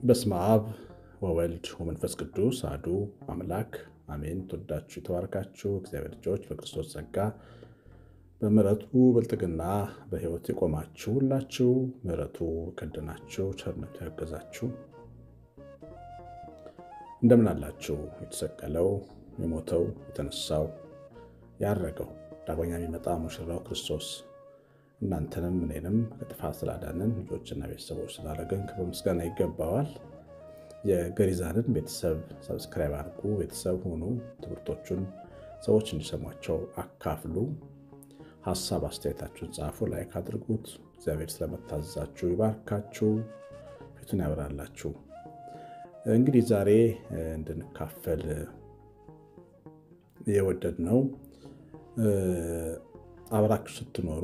በስመ አብ ወወልድ ወመንፈስ ቅዱስ አሐዱ አምላክ አሜን። ተወዳችሁ የተባረካችሁ እግዚአብሔር ልጆች በክርስቶስ ጸጋ በምሕረቱ ብልጥግና በሕይወት የቆማችሁ ሁላችሁ ምሕረቱ ከደናችሁ ቸርነቱ ያገዛችሁ እንደምን አላችሁ? የተሰቀለው የሞተው የተነሳው ያረገው ዳግመኛ የሚመጣ ሙሽራው ክርስቶስ እናንተንም እኔንም ከጥፋት ስላዳንን ልጆችና ቤተሰቦች ስላደረገን ክብር ምስጋና ይገባዋል። የገሪዛንን ቤተሰብ ሰብስክራይብ አድርጉ፣ ቤተሰብ ሁኑ። ትምህርቶቹን ሰዎች እንዲሰሟቸው አካፍሉ። ሀሳብ አስተያየታችሁን ጻፉ፣ ላይክ አድርጉት። እግዚአብሔር ስለመታዘዛችሁ ይባርካችሁ፣ ፊቱን ያብራላችሁ። እንግዲህ ዛሬ እንድንካፈል የወደድ ነው አብራችሁ ስትኖሩ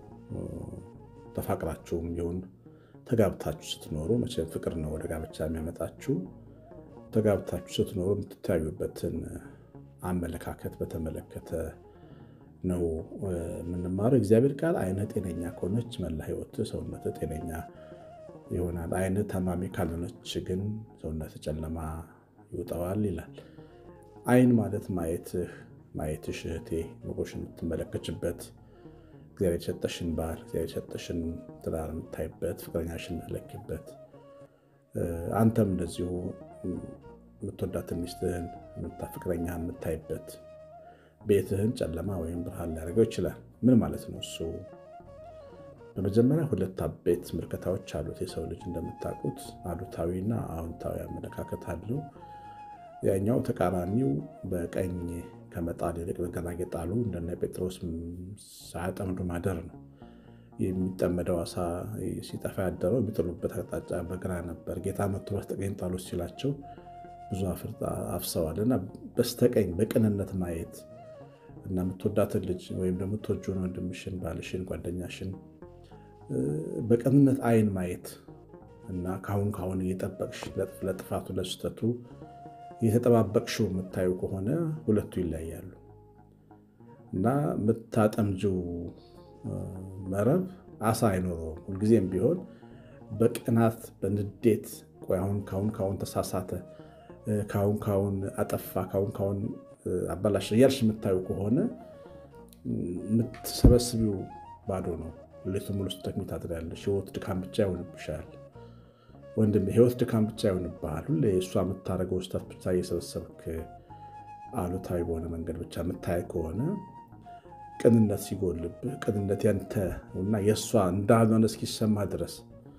ተፋቅራችሁም ይሁን ተጋብታችሁ ስትኖሩ መቼም ፍቅር ነው ወደ ጋብቻ የሚያመጣችሁ። ተጋብታችሁ ስትኖሩ የምትታዩበትን አመለካከት በተመለከተ ነው የምንማረው። እግዚአብሔር ቃል ዓይንህ ጤነኛ ከሆነች መላ ሕይወት ሰውነት ጤነኛ ይሆናል። ዓይንህ ታማሚ ካልሆነች ግን ሰውነት ጨለማ ይውጠዋል ይላል። ዓይን ማለት ማየትህ ማየትሽ እህቴ መጎሽ የምትመለከችበት እግዚአብሔር የሰጠሽን ባል እግዚአብሔር የሰጠሽን ትዳር የምታይበት ፍቅረኛሽን የምትለኪበት አንተም እንደዚሁ የምትወዳትን ሚስትህን ፍቅረኛህን የምታይበት ቤትህን ጨለማ ወይም ብርሃን ሊያደርገው ይችላል። ምን ማለት ነው እሱ? በመጀመሪያ ሁለት አበይት ምልከታዎች አሉት የሰው ልጅ እንደምታውቁት፣ አሉታዊና አዎንታዊ አመለካከት አለው። ያኛው ተቃራኒው በቀኝ ከመጣል ይልቅ በግራ የጣሉ እንደነ ጴጥሮስ ሳያጠምዱ ማደር ነው። የሚጠመደው አሳ ሲጠፋ ያደረው የሚጥሉበት አቅጣጫ በግራ ነበር። ጌታ መጥቶ በስተቀኝ ጣሉት ሲላቸው ብዙ አፍሰዋል። እና በስተቀኝ በቅንነት ማየት እና የምትወዳትን ልጅ ወይም ደግሞ የምትወጂውን ወንድምሽን፣ ባልሽን፣ ጓደኛሽን በቅንነት ዓይን ማየት እና ካሁን ካሁን እየጠበቅሽ ለጥፋቱ ለስህተቱ የተጠባበቅሽው የምታዩ ከሆነ ሁለቱ ይለያሉ እና የምታጠምጂው መረብ አሳ አይኖረውም። ሁልጊዜም ቢሆን በቅናት በንዴት አሁን ካሁን ካሁን ተሳሳተ፣ ካሁን ካሁን አጠፋ፣ ካሁን ካሁን አበላሽ እያልሽ የምታዩ ከሆነ የምትሰበስቢው ባዶ ነው። ሌቱ ሙሉ ስትደክሚ ታድሪያለሽ። ሕይወት ድካም ብቻ ይሆንብሻል። ወንድም ህይወት ድካም ብቻ ይሆንብሃል። ሁሌ እሷ የምታደርገው ስህተት ብቻ እየሰበሰብክ አሉታዊ በሆነ መንገድ ብቻ የምታይ ከሆነ ቅንነት ሲጎልብህ ቅንነት ያንተ እና የእሷ እንዳልሆነ እስኪሰማ ድረስ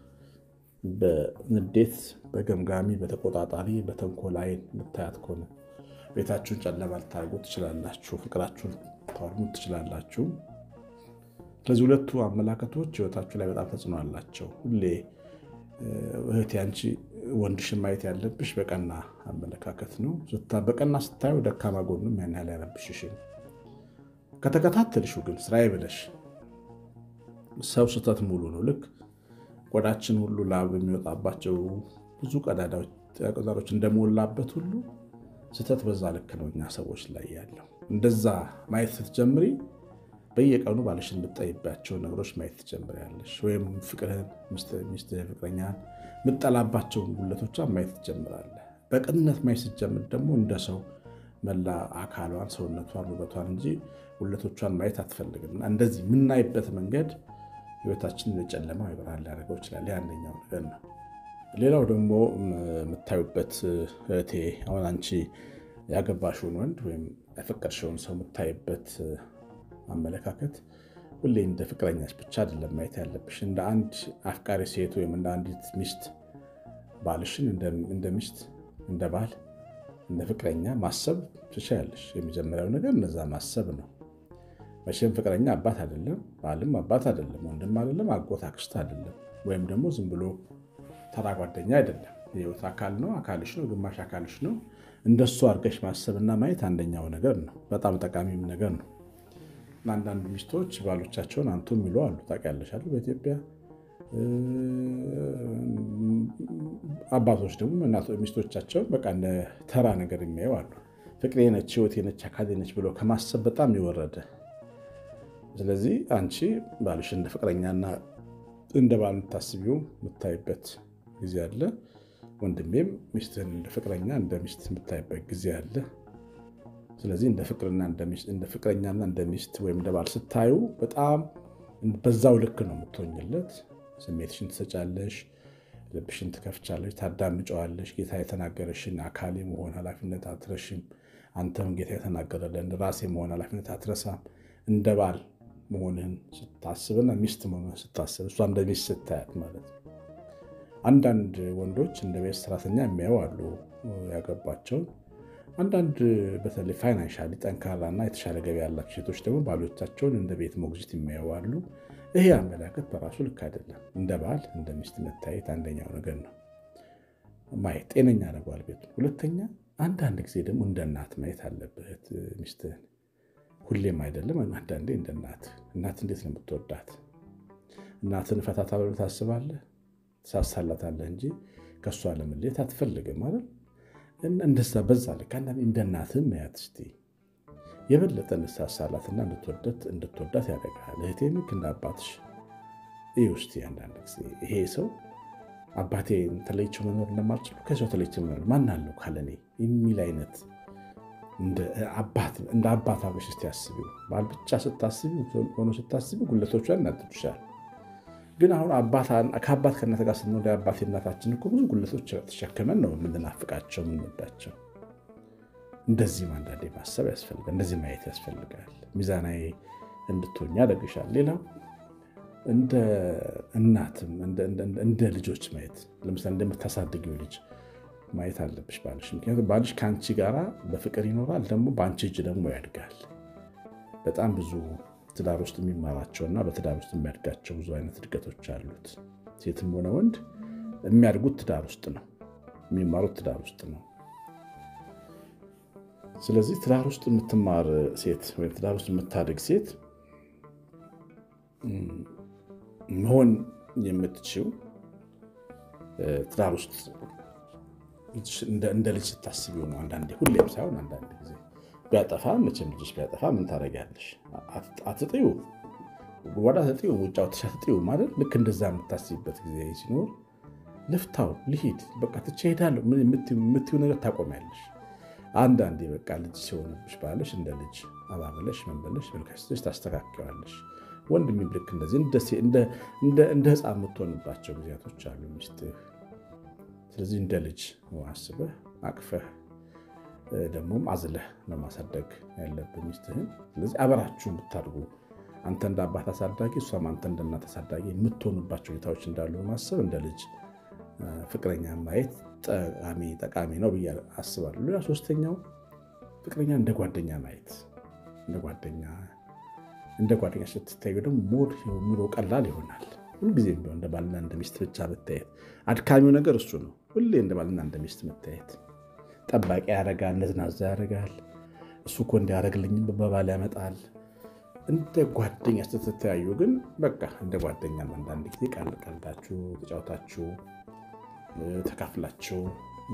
በንዴት በገምጋሚ በተቆጣጣሪ በተንኮል ዓይን የምታያት ከሆነ ቤታችሁን ጨለማ ልታደርጉ ትችላላችሁ። ፍቅራችሁን ታወድሙ ትችላላችሁ። ስለዚህ ሁለቱ አመላከቶች ህይወታችሁ ላይ በጣም ተጽዕኖ አላቸው። ሁሌ እህቴ አንቺ ወንድሽን ማየት ያለብሽ በቀና አመለካከት ነው። በቀና ስታዩ ደካማ ጎኑም ያን ያህል ያረብሽሽም። ከተከታተልሽው ግን ስራዬ ብለሽ ሰው ስህተት ሙሉ ነው። ልክ ቆዳችን ሁሉ ላብ የሚወጣባቸው ብዙ ቀዳዳዎች እንደሞላበት ሁሉ ስህተት በዛ ልክ ነው እኛ ሰዎች ላይ ያለው። እንደዛ ማየት ስትጀምሪ በየቀኑ ባልሽን የምትጠይባቸው ነገሮች ማየት ትጀምሪያለሽ። ወይም ፍቅርህን፣ ሚስትህን፣ ፍቅረኛህን የምጠላባቸውን ጉለቶቿን ማየት ትጀምራለህ። በቅንነት ማየት ስትጀምር ደግሞ እንደ ሰው መላ አካሏን፣ ሰውነቷን፣ ውበቷን እንጂ ጉለቶቿን ማየት አትፈልግም። እና እንደዚህ የምናይበት መንገድ ህይወታችንን የጨለማ ብርሃን ሊያደርገው ይችላል። አንደኛው ነገር ነው። ሌላው ደግሞ የምታዩበት እህቴ አሁን አንቺ ያገባሽውን ወንድ ወይም ያፈቀድሽውን ሰው የምታይበት አመለካከት ሁሌ እንደ ፍቅረኛች ብቻ አይደለም ማየት ያለብሽ። እንደ አንድ አፍቃሪ ሴት ወይም እንደ አንዲት ሚስት ባልሽን እንደ ሚስት፣ እንደ ባል፣ እንደ ፍቅረኛ ማሰብ ትችያለሽ። የመጀመሪያው ነገር እነዛ ማሰብ ነው። መቼም ፍቅረኛ አባት አይደለም፣ ባልም አባት አይደለም፣ ወንድም አይደለም፣ አጎት አክስት አይደለም፣ ወይም ደግሞ ዝም ብሎ ተራ ጓደኛ አይደለም። የህይወት አካል ነው፣ አካልሽ ነው፣ ግማሽ አካልሽ ነው። እንደሱ አድርገሽ ማሰብና ማየት አንደኛው ነገር ነው። በጣም ጠቃሚም ነገር ነው። አንዳንድ ሚስቶች ባሎቻቸውን አንቱ የሚሉ አሉ። ታውቂያለሽ አይደል? በኢትዮጵያ አባቶች ደግሞ ሚስቶቻቸውን በቃ እንደ ተራ ነገር የሚያዩ አሉ። ፍቅሬ ነች፣ ህይወቴ ነች፣ አካሌ ነች ብሎ ከማሰብ በጣም የወረደ ስለዚህ አንቺ ባልሽ እንደ ፍቅረኛና እንደ ባል የምታስቢው የምታይበት ጊዜ አለ። ወንድሜም ሚስትህን እንደ ፍቅረኛ እንደ ሚስት የምታይበት ጊዜ አለ። ስለዚህ እንደ ፍቅረኛና እንደ ሚስት ወይም እንደ ባል ስታዩ በጣም በዛው ልክ ነው የምትሆኝለት። ስሜትሽን ትሰጫለሽ፣ ልብሽን ትከፍቻለሽ፣ ታዳምጨዋለሽ። ጌታ የተናገረሽን አካሌ መሆን ኃላፊነት አትረሽም። አንተም ጌታ የተናገረልን ራሴ መሆን ኃላፊነት አትረሳም። እንደ ባል መሆንህን ስታስብና ሚስት መሆንህን ስታስብ እሷ እንደ ሚስት ስታያት ማለት ነው። አንዳንድ ወንዶች እንደ ቤት ሰራተኛ የሚያዩ አሉ ያገባቸውን። አንዳንድ በተለይ ፋይናንሻሊ ጠንካራና የተሻለ ገቢ ያላቸው ሴቶች ደግሞ ባሎቻቸውን እንደ ቤት ሞግዚት የሚያዩ አሉ። ይሄ አመለካከት በራሱ ልክ አይደለም። እንደ ባል እንደ ሚስት መታየት አንደኛው ነገር ነው፣ ማየት ጤነኛ ያደርገዋል ቤቱ። ሁለተኛ አንዳንድ ጊዜ ደግሞ እንደ እናት ማየት አለብህ ሚስትህን። ሁሌም አይደለም፣ አንዳንዴ እንደ እናት። እናት እንዴት ነው የምትወዳት? እናትን ፈታታ ብለህ ታስባለህ፣ ትሳሳላታለህ እንጂ ከእሷ ለመለየት አትፈልግም ማለት እንደዛ በዛ ልክ አንዳንዴ እንደ እናትህም ማያት እስኪ የበለጠ እንሳሳላትና እንድትወዳት ያደርግሃል። እህቴ ልክ እንደ አባትሽ ይህ ውስጥ አንዳንድ ጊዜ ይሄ ሰው አባቴ ተለይቼው መኖር እንደማልችል ከሰው ተለይቼው መኖር ማን አለው ካለኔ የሚል አይነት እንደ አባት አብረሽ እስቲ አስቢው። ባል ብቻ ስታስቢው ሆኖ ስታስቢው ጉለቶቿ እናድዱሻል። ግን አሁን ከአባት ከእናት ጋር ስንወደ አባት እናታችን እኮ ብዙ ጉለቶች ተሸክመን ነው የምንናፍቃቸው የምንወዳቸው። እንደዚህም አንዳንዴ ማሰብ ያስፈልጋል። እንደዚህ ማየት ያስፈልጋል። ሚዛናዊ እንድትሆኝ ያደርግሻል። ሌላው እንደ እናትም እንደ ልጆች ማየት ለምሳሌ እንደምታሳድጊው ልጅ ማየት አለብሽ ባልሽ። ምክንያቱም ባልሽ ከአንቺ ጋራ በፍቅር ይኖራል፣ ደግሞ በአንቺ እጅ ደግሞ ያድጋል። በጣም ብዙ ትዳር ውስጥ የሚማራቸውና በትዳር ውስጥ የሚያድጋቸው ብዙ አይነት እድገቶች አሉት። ሴትም ሆነ ወንድ የሚያድጉት ትዳር ውስጥ ነው፣ የሚማሩት ትዳር ውስጥ ነው። ስለዚህ ትዳር ውስጥ የምትማር ሴት ወይም ትዳር ውስጥ የምታድግ ሴት መሆን የምትችው ትዳር ውስጥ እንደ ልጅ ስታስቢው ነው። አንዳንዴ ሁሌም ሳይሆን አንዳንድ ጊዜ ቢያጠፋ መቼም ልጅሽ ቢያጠፋ ምን ታደርጊያለሽ? አትጥዩ፣ ጉድጓድ አትጥዩ፣ ውጭ አውጥተሽ አትጥዩ ማለት ልክ እንደዛ የምታስቢበት ጊዜ ሲኖር ልፍታው፣ ልሂድ፣ በቃ ትቼ እሄዳለሁ የምትይው ነገር ታቆሚያለሽ። አንዳንዴ በቃ ልጅ ሲሆንብሽ ባለሽ እንደ ልጅ አባብለሽ መንበለሽ መልካስተሽ ታስተካክዋለሽ። ወንድሜም ልክ እንደዚህ እንደ ሕፃን የምትሆንባቸው ጊዜያቶች አሉ ሚስትህ። ስለዚህ እንደ ልጅ አስበህ አቅፈህ ደግሞም አዝለህ ነው ማሳደግ ያለብህ ሚስትህን። ስለዚህ አበራችሁ የምታድጉ አንተ እንደ አባት አሳዳጊ፣ እሷም አንተ እንደ እናት አሳዳጊ የምትሆኑባቸው ሁኔታዎች እንዳሉ ማሰብ እንደ ልጅ ፍቅረኛ ማየት ጠቃሚ ጠቃሚ ነው ብዬ አስባለሁ። ሌላ ሶስተኛው ፍቅረኛ እንደ ጓደኛ ማየት እንደ ጓደኛ እንደ ጓደኛ ስትታዩ ደግሞ ሞር ኑሮ ቀላል ይሆናል። ሁልጊዜም ቢሆን እንደ ባልና እንደ ሚስት ብቻ መታየት አድካሚው ነገር እሱ ነው። ሁሌ እንደ ባልና እንደ ሚስት መታየት ጠባቂ ያደርጋል፣ ነዝናዛ ያደርጋል። እሱ እኮ እንዲያደርግልኝም በባል ያመጣል። እንደ ጓደኛ ስትተያዩ ግን በቃ እንደ ጓደኛ አንዳንድ ጊዜ ቃል ቀልዳችሁ ተጫውታችሁ ተካፍላችሁ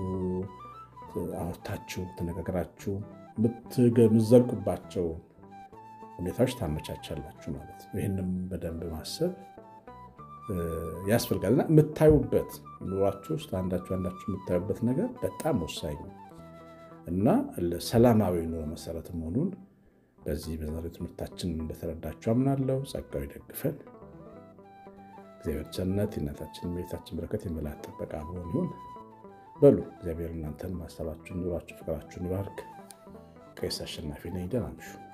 አውርታችሁ ተነጋግራችሁ የምትዘልቁባቸው ሁኔታዎች ታመቻቻላችሁ ማለት ነው። ይህንም በደንብ ማሰብ ያስፈልጋል እና የምታዩበት ኑሯችሁ ውስጥ አንዳችሁ አንዳችሁ የምታዩበት ነገር በጣም ወሳኝ እና ሰላማዊ ኑሮ መሰረት መሆኑን በዚህ በዛሬው ትምህርታችን እንደተረዳችሁ አምናለሁ። ጸጋው ይደግፈን። እግዚአብሔር ቸርነት የእናታችን የቤታችን በረከት የመላእክት ጥበቃ መሆን ይሁን። በሉ እግዚአብሔር እናንተን ማሰባችሁን፣ ኑሯችሁ፣ ፍቅራችሁን ይባርክ። ቀሲስ አሸናፊ ነኝ። ደህና እምሹ።